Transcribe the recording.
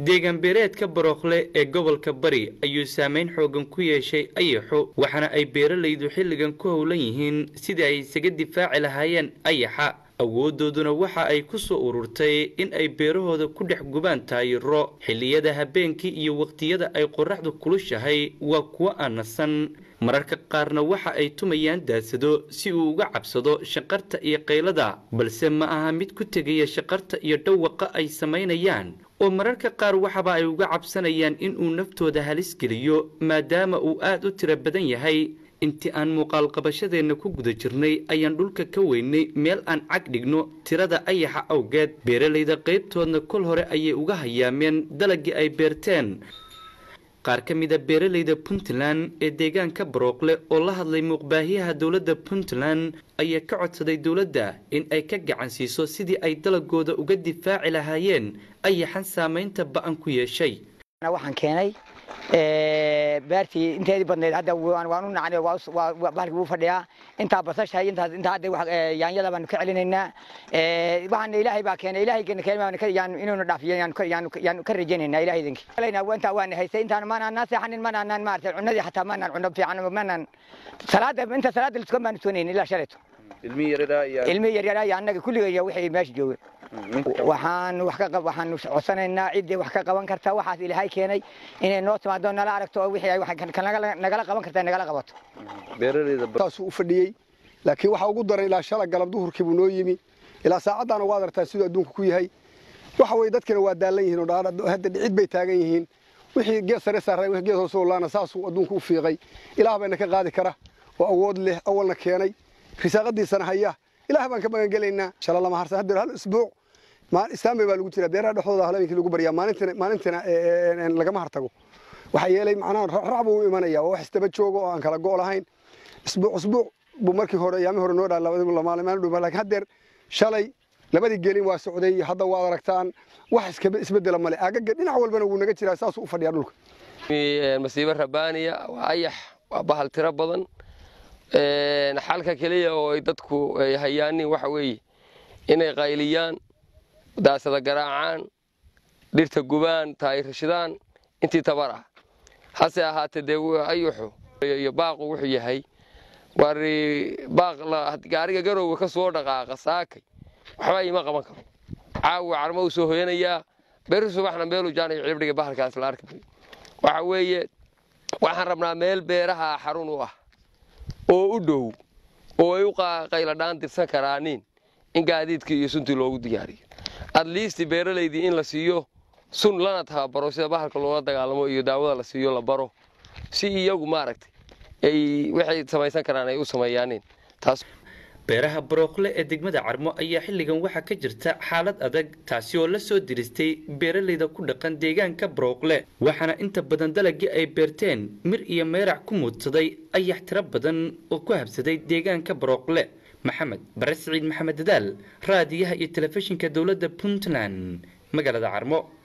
deegaan beereedka barookle ee gobolka bari ayuu saameyn xoogan ku yeeshay ayaxu waxaana ay beeralaydu xilligan ku howlan yihiin sidii ay isaga difaaci lahaayeen ayaxa awoodooduna waxa ay ku soo ururtay in ay beerahooda ku dhex gubaan taayiro xilliyada habeenkii iyo waqtiyada ay qoraxdu kulushahay waa kuwo aan nasan mararka qaarna waxa ay tumayaan daasado si uu uga cabsado shaqarta iyo qaylada balse ma aha mid ku tegaya shaqarta iyo dhawaqa ay samaynayaan oo mararka qaar waxaba ay uga cabsanayaan inuu naftooda halis geliyo maadaama uu aad u tiro badan yahay intii aan muuqaal qabashadeenna ku guda jirnay ayaan dhulka ka weynay meel aan cag dhigno tirada ayaxa awgeed beeralayda qaybtoodna kol hore ayay uga hayaameen dalagii ay beerteen qaar ka mid a beeralayda puntland ee deegaanka barooqle oo la hadlay muuqbaahiyaha dowladda puntland ayaa ka codsaday dowladda in ay ka gacan siiso sidii ay dalagooda uga difaaci lahaayeen ayaxan saamaynta ba-an ku yeeshay waxaan keenay beertii inteedii badnayd hadda waan u nacnay bahalkii wuu fadhiyaa intaa basasha intaas intaa hadda yaanyada baanu ka celinaynaa waxaana ilaahay baa keenay ilaahay keenay inuuna dhaafiyo yaanu ka rajaynaynaa ilaahay idinki intaa waana haystay intaan maanaan seexanin maanaan maarata cunadii xataa maanaan cuno fiican maanaan salaada inta salaada liskuan baanu soonayn ilaa shalayto ilmi yaryaraa iyo annaga kulligaya wixii meesha joogay waxaan wax ka waxaan codsanaynaa ciddii wax ka qaban karta waxaas ilaahay keenay inay noo timaado nala aragto oo wixii ay nagala qaban karta nagala qabato taasuu u fadhiyey laakiin waxaa ugu daray ilaa shala galab duhurkii buu noo yimi ilaa saacaddaana waad aragtaa siduu adduunka ku yahay waxa weye dadkina waa daalan yihiin oo hadda dhicid bay taagan yihiin wixii geed sare saaray wixii geed hoose laana saasuu adduunka u fiiqay ilaah bayna ka qaadi kara oo awood leh awalna keenay risaaqadiisana haya ilaah baan ka magangelaynaa shala lama harsan haddeer hal isbuuc istaanbay baa lagu jiraa beeraha dhexdooda habeenkii lagu baryaa maalintina maalintina lagama hartago waxaa yeelay macnaha raac buu u imanaya oo wax isdaba joogo oo aan kala go' lahayn isbuuc isbuuc buu markii hore ayaami hore noo dhaa maalin dhow laakiin haddeer shalay labadii gelin waa socday hadda waad aragtaan wax iskaba isbedela male agaga dhinac walbana wuu naga jiraa saasuu u fadhiyaa dhulka masiibo rabaaniya waa ayax waa bahal tiro badan xalka keliya oo ay dadku hayaanin waxa weeye inay qayliyaan daasada garaacaan dhirta gubaan taayirashadaan intii tabar ah hase ahaatee dee ayuxu iyo baaqu wuxuu yahay war baaq gaariga garowga ka soo dhaqaaqa saakay waxba ima qaban karo caawa carmo uu soo hoyanayaa beri subaxna meeluu jaanayo cilibdhiga bahalkaas la arki waxa weeye waxaan rabnaa meel beeraha xarun u ah oo u dhow oo ay u qayladhaan dirsan karaanin in gaadiidkii iyo suntii loogu diyaariyo adliisti beeralaydii in la siiyo sun lana tababaro sida bahalka loola dagaalamo iyo daawada la siiyo la baro si iyagu maaragtay ay waxay samaysan karaan ay u sameeyaanin taas beeraha barookle ee degmada carmo ayaa xilligan waxaa ka jirta xaalad adag taasi oo la soo diristay beeralayda ku dhaqan deegaanka barookle waxaana inta badan dalagii ay beerteen mir iyo meerac ku muudsaday ayax tiro badan oo ku habsaday deegaanka barookle maxamed bare siciid maxamed dadaal raadiyaha iyo telefishinka dowladda puntland magaalada carmo